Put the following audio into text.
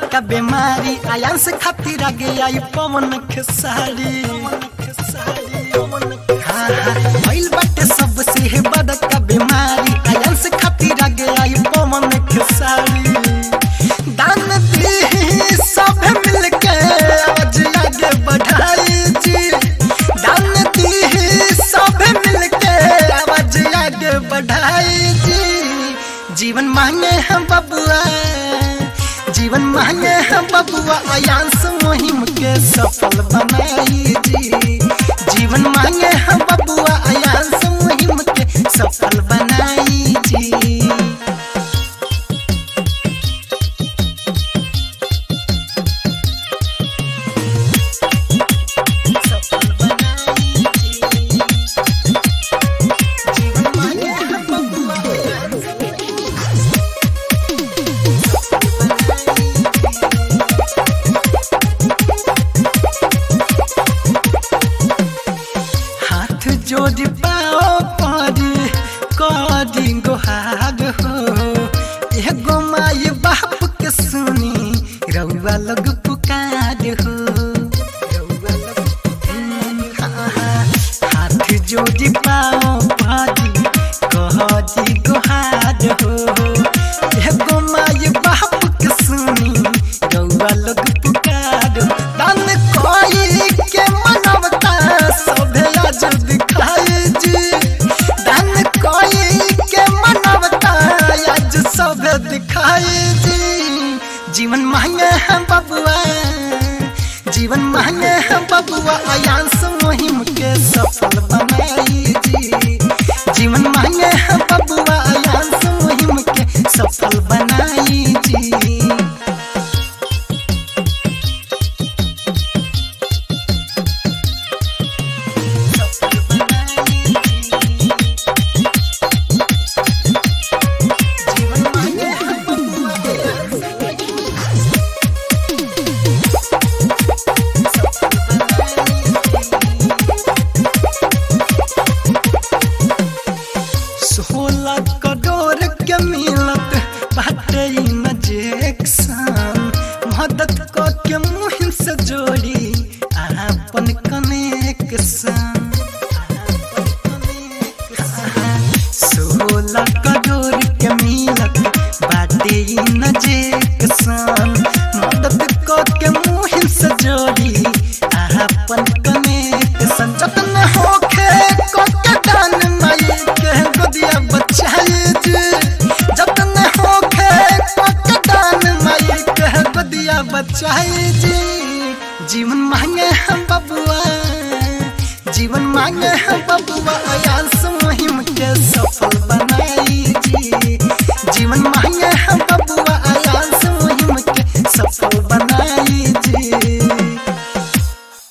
बड़का बीमारी आयान से खातिर आगे आई पवन खेसारी हाँ, हाँ, भइल बाटे सबसे है बड़का बीमारी आयान से खातिर आगे आई पवन खेसारी दान दी सब मिलके आज आगे बढ़ाई जी दान दी सब मिलके आवाज आगे बढ़ाई जी जीवन मांगे हम बबुआ जीवन मांगे हम बबुआ अयांश मुहिम के सफल बनाई जी जीवन मांगे हम बबुआ अयांश मुहिम के सफल बनाई जी सफल बनाई जी जीवन मांगे हम बबुआ अयांश हाथ जोड़ पाओ परी करी गोहार हो एगो माई बाप के सुनी रउआ लोग पुकार हो रउआ लोग हाँ, हाँ, हाथ जोड़ पाओ परी करी गोहार हो एगो माई बाप के सुनी रउआ लोग पुकार हो। दान कोई के मनवता सभे आज दिखाई जी दान कोई के मनवता आज सभे दिखाई जी जीवन मांगे हम बबुआ जीवन मांगे हम बबुआ अयांश मुहिम के सफल बनाई जी जीवन मांगे हम बबुआ अयांश मुहिम के सफल बनाई जी जीवन मांगे हम बबुआ सोलह करोड़ के मिलत बाटे इंजेक्शन मदद क के मुहिम से जोड़ी आपन कनेक्शन सोलह करोड़ के मिलत बाटे इंजेक्शन मदद क के मुहिम से जोड़ी आपन कनेक्शन जतन होखे क के दान माई के गोदिया बचाई जी जतन होखे क के दान माई के गोदिया बचाई जी जीवन मांगे हम बबुआ जीवन मांगे हम बबुआ अयांश